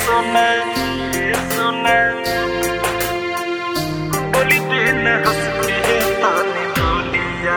सोना ये सोना बोली दिन हंस के ताने बोलिया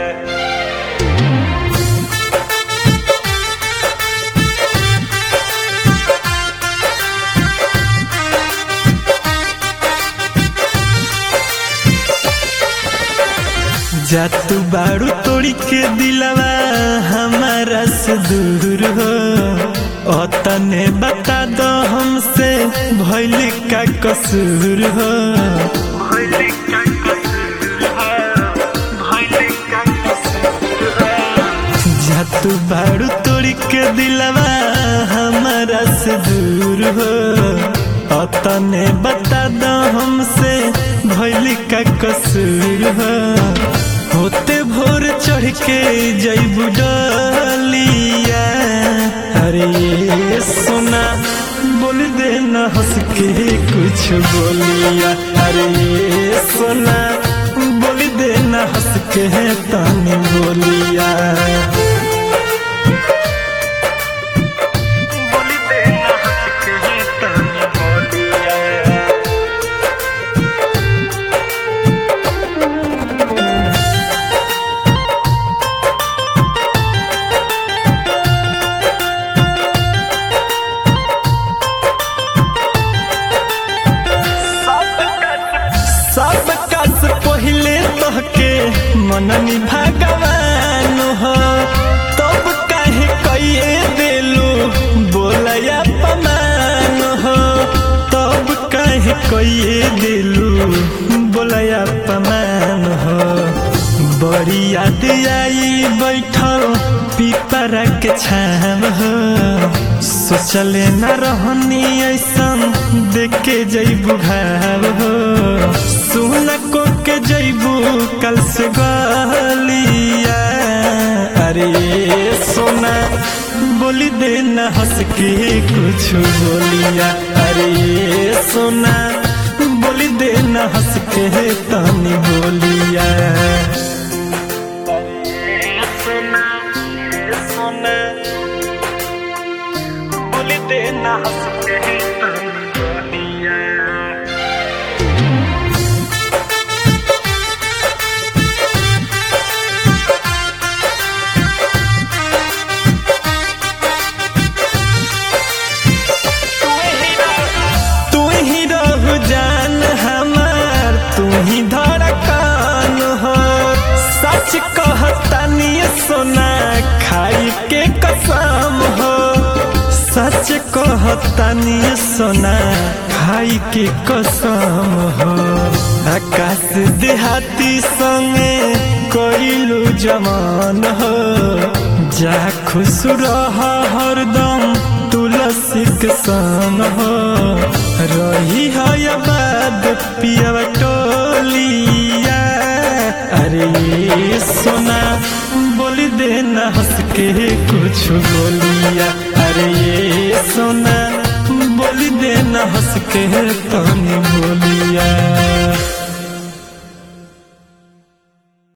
जा तू बारू तोड़ी के दिलवा हमारा से दूर हो अतने बता दो हमसे भइल का कसूर हो भइले का कसूर है भइले का कसूर है जा तू बारू तोड़ी के दिलवा हमारा से दूर हो अतने बता दो हमसे भइल का कसूर हो होते भोर चढ़ के जैबू डलिया अरे ये सोना बोल देना हंस के कुछ बोलिया अरे ये सोना बोल देना हंस के तानी बोलिया बोली दिन हंस के ताने बोलिया सब कास पहले तहके मननी भगवान हो तब काहे कइए देलू बोलया पमान हो तब काहे कइए देलू बोलया पमान हो बड़ी याद आई बैठल पीपरा के छाम हो सोचले न रहनी ऐसन देख के जैबू भाव हो सुन को के जैबू कल से गलिया अरे सोना बोली देना हंस के कुछ बोलिया अरे सोना बोली देना हंस के तनी बोलिया सोना ये सोना बोली देना हंस के ताने बोलिया तू ही रहु जान हमार तू ही धड़कन हो सच कहतानी सोना खाई के कसम हो सच कहतानी सोना खाई के कसम हो आकाश देहाती संगे कइलू जमान हो जा खुश रह हरदम तुलसी के संग हो रही है आबाद पिया टोलिया अरे ये सोना बोली देना हंस के कुछ बोलिया अरे ये सोना बोली देना हंस के तनी बोलिया